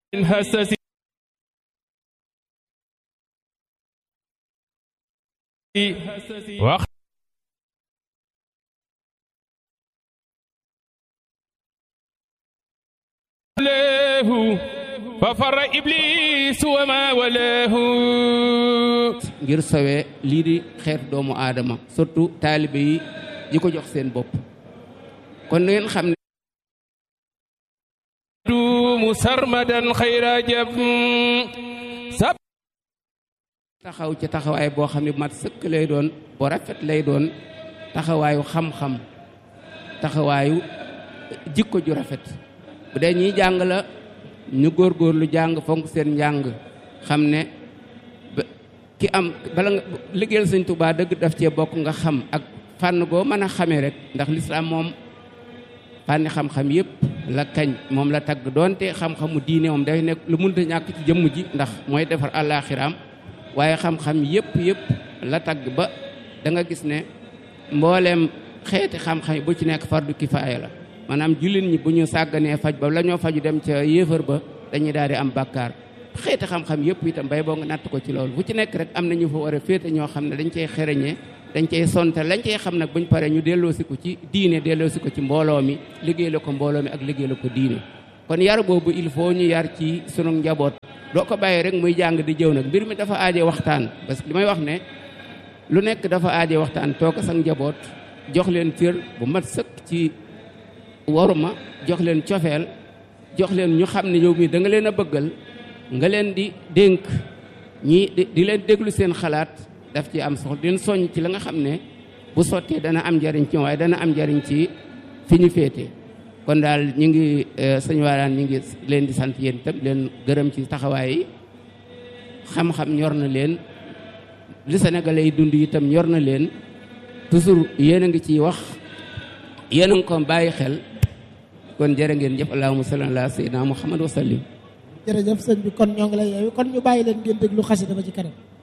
هسس وقت له ففر إبليس وما ولاه ngir sowee lii di xeetu doomu aadama surtout taalibe yi yi ko jox seen bopp kon na ngeen xam ne دوم سرمدا خير جب سب taxaw ci taxawaay boo xam ne bu mat sëkk lay doon bu rafet lay doon taxawaayu xam-xam taxawaayu jikko ju rafet bu dee ñiy jàng la ñu góorgóorlu jàng fonk seen njàng xam ne ba- ki am bala nga liggéeyal sëñ Tuubaa dëgg daf cee bokk nga xam ak fànn goo mën a xamee rek ndax lislaam moom fànni xam-xam yëpp la kañ moom la tagg doonte xam-xamu diine moom day nekk lu mënta ñàkk ci jëmm ji ndax mooy defar àllaaxiraam waaye xam-xam yëpp yëpp la tagg ba da nga gis ne mbooleem xeeti xam-xam yi bu ci nekk fardu kifaaya la maanaam jullit ñi bu ñu sàgganee faj ba la ñoo faju dem ca yéefar ba dañuy daal di am bàkkaar xeeti xam-xam yëpp itam bay boo nga natt ko ci loolu bu ci nekk rek am na ñu fa war a féete ñoo xam ne dañ cey xereñee dañ cey sonte lañ cey xam nag buñ paree ñu delloosi ko ci diine delloosi ko ci mbooloo mi liggéey la ko mbooloo mi ak liggéey la ko diine kon yar boobu il faut ñu yar ci sunu njaboot doo ko bàyyi rek muy jàng di jëw nag mbir mi dafa aaje waxtaan parce que li may wax ne lu nekk dafa aaje waxtaan toog sa njaboot jox leen cër bu mat sëkk ci waruma jox leen cofeel jox leen ñu xam ne yow mii da nga leen a bëggal nga leen di dénk ñi di di leen déglu seen xalaat daf ci am soxla di leen soññ ci la nga xam ne bu sottee dana am njariñ ci waaye dana am njariñ ci fi ñu féete kon daal ñu ngi sëñ Waaraan ñu ngi leen di sant yéen itam leen gërëm ci taxawaay yi xam-xam ñor na leen li Sénégalais yi dund itam ñor na leen toujours yéen a ngi ciy wax yéen a ngi ko bàyyi xel kon jërë ngeen jëf allahumma salli ala sayyidina muhammad wa sallim jërëjëf sëñ bi kon ñoo ngi lay yeewi kon ñu bàyyi leen ngeen déglu xasida ba ci kanam